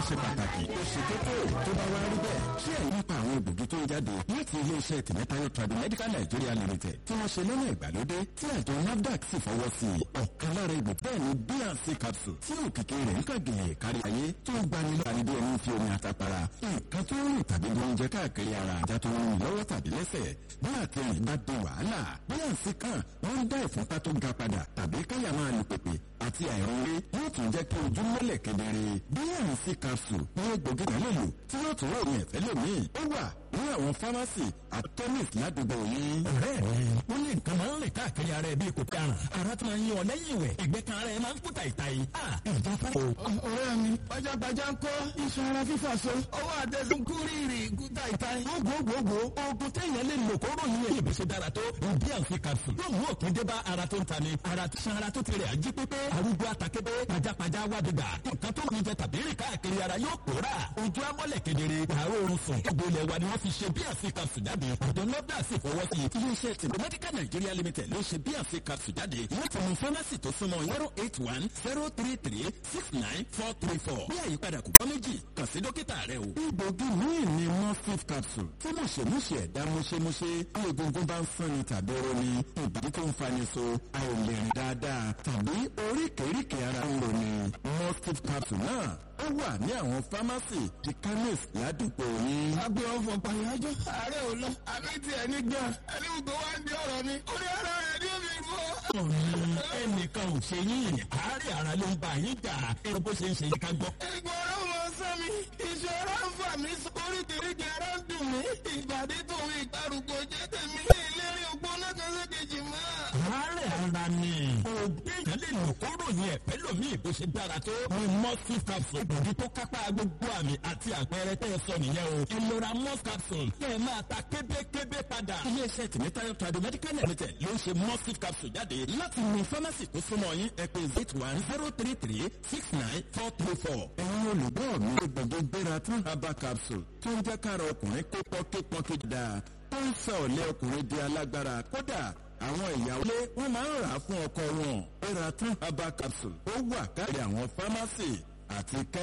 ṣe pàtàkì ó ṣe kókó tó bá wá rí bẹ́ẹ̀ ṣé ẹ̀yin nípa àwọn egbògi tó ń jáde láti iléeṣẹ́ tìmẹ́tayọ Tradimedical Nigeria Limited tí wọ́n ṣe lọ́nà ìgbàlódé tí àjọ NAFDAC sì fọwọ́ sí i ọ̀kan lára egbò bẹ́ẹ̀ ni bnc capsule tí òkìkí rẹ̀ ń kàgẹ̀ kárí ayé tó ń gbani lọ́ra ní bí ẹni fi omi àtàpàrà nǹkan tó ń rìn tàbí bí oúnjẹ káàkiri ara àjà tó ń rìn lọ́wọ́ tàbí lẹ́sẹ̀ bí àtẹ̀yìn bá di wàhálà bnc kan wọ́n ń dá ìfúnpá tó ga padà tàbí káyà máa lù pèpè àti àìrúnlé yóò tún jẹ́ kí ojú mọ́lẹ̀ kedere bnc capsule ní egbògi kan lè lò tí yóò tún ròyìn ẹ̀fẹ́ lómìn ó wà ní àwọn fámásì àti chemist ládùúgbò yín. ọ̀rẹ́ mi wọ́n ní nǹkan máa ń rìn káàkiri ara ẹ̀ bíi kò karùn ara tó máa ń yan ọ lẹ́yìn ìwẹ̀ ẹ̀gbẹ́ kan ara ẹ̀ máa ń kúta ìta yìí. ìjà fara. ọ̀rẹ́ mi pajápajá ń kọ́ iṣan ara fífà so ọwọ́ àtẹ̀sùn kúrìrì kúta ìta yìí. gbogbogbò oògùn téèyàn lè lò kó ròyìn ẹ̀ ìbí ṣe dára tó ìdí àǹfi capsule yóò mú òpin dé bá ara tó ń ta ni ara tí san ara tó ti rẹ̀ ají pépé arúgbó atakébé pajápajá wádìgbà nǹkan tó ń jẹ tàbí rìn káàkiri ara yóò pòórà ojú amọ́lẹ̀ kedere àárò oorun sùn ìgbòlẹ̀ wa ni wọ́n fi ṣe bí àfi capsule jáde ọ̀dọ̀ nọ́dà sì fọwọ́ sí i. iléeṣẹ́ Tradimedical Nigeria Limited ló ṣe bí àfi capsule jáde láti mú fámásì tó súnmọ́ zero eight one zero three three six nine four three four bí àyípadà kò bá méjì kàn sí dókítà rẹ o. egbògi míì ni mustif capsule tí mọ̀ṣẹ̀mọ̀ṣẹ̀ ẹ̀dá mọ̀ṣẹ̀mọ̀ṣẹ̀ bí egungun bá ń fúnni tàbí roni ìbàdí tó ń fani so àìlèrìn dáadáa tàbí oríkèéríkèé ara ń roni mustif capsule náà ó wà ní àwọn fámásì di chemist ládùúgbò yín. agbe ọfọ pàyájọ ààrẹ ò lọ àbí tiẹ̀ ní gan ẹni gbogbo wa ń di ọ̀rọ̀ mi ó ní ara rẹ̀ ní omi fọ́. ẹnìkan ò ṣe yín àárẹ̀ ara ló ń bá yín jà ẹ bó ṣe ń ṣe yín ká gbọ́. ẹ̀gbọ́n ọ̀rọ̀ mọ sọ mi iṣẹ́ ara ń fà mí oríkèéríkèé ara ń dùn mí ìbàdí tòun ìgbàrúgbó jẹ́ tèmi ìlérí ògbóná kan sékejì mọ́. àárẹ̀ ara ni òògùn èèyàn lè lò kó ròyìn ẹ̀fẹ́ lómi ìbò ṣe dára tó ní mustif capsule ìbòdì tó kápá gbogbo àmì àti àpẹẹrẹ tẹ́ ẹ sọ nìyẹn o ìlora mus capsule kẹ́ ẹ máa ta kébékébé padà. iléeṣẹ́ tìmítayọ Tradimedical Limited ló ń ṣe mustif capsule jáde láti mú fámásì tó súnmọ́ yín ẹ pè eight one zero three three six nine four three four. ẹ̀yin olùgbọ́ mi gbogbo gbéra tún herbal capsule tó ń jẹ́ kára ọkùnrin kó pọ́nkípọ́nkí dáa tó ń sọ ọ̀lẹ́ ọkùnrin di alágbára kódà àwọn ìyàwó lé wọn máa ń rà á fún ọkọ wọn. gbéra tún herbal capsule ó wà káàkiri àwọn fámásì àti kẹ́